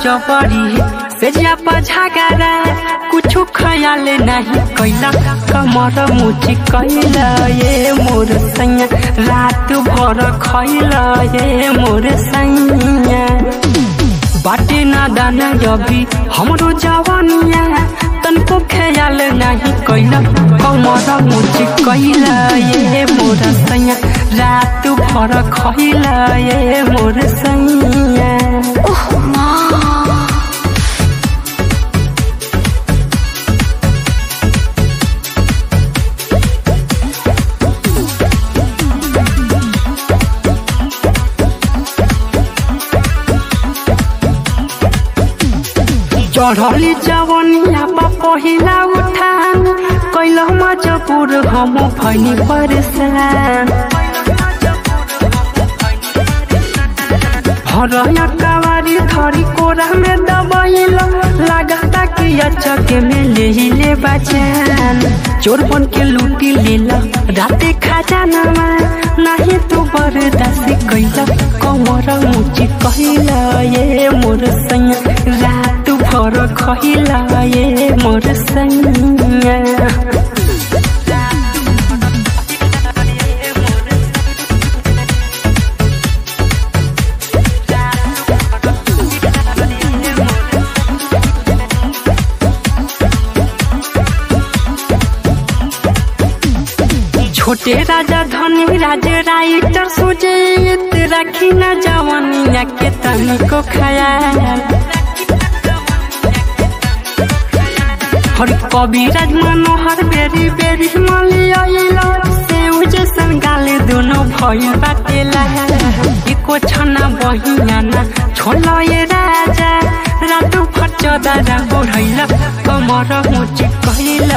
जबरी से जापा झगड़ा कुछो ख्याल नहीं कैला कमर मुची कैला ये मोर सैया रात भर खैला ये मोर सैया बाटे ना दाना अभी हमरो जवानिया तनको ख्याल नहीं कैला कमर मुची कैला ये मोर सैया रात भर खैला ये मोर सैया ओह माँ चढ़ली जवनिया बा पहिला उठान कैल मजबूर हम भैनी परेशान हरया कवारी धरी कोरा में दबैल लागता कि अचके में ले ले बचान चोर बन के लूटी लेला राते खजानामा नाही तू बरदास कैला कमर मुची कैला ये मोर सैया रात भर खैला ये मोर सैया छोटे राजा धनी राजा राइटर सुजीत रखी न जवानिया के तनिको खयाल हर कविराज मनोहर बेरी बेरी मलियाइला से जैसन गाले दोनों भइल बाटेला एको छना बहिया ना छोला ये राजा रातो फट चदरा बढ़ैला कमर मुची कहला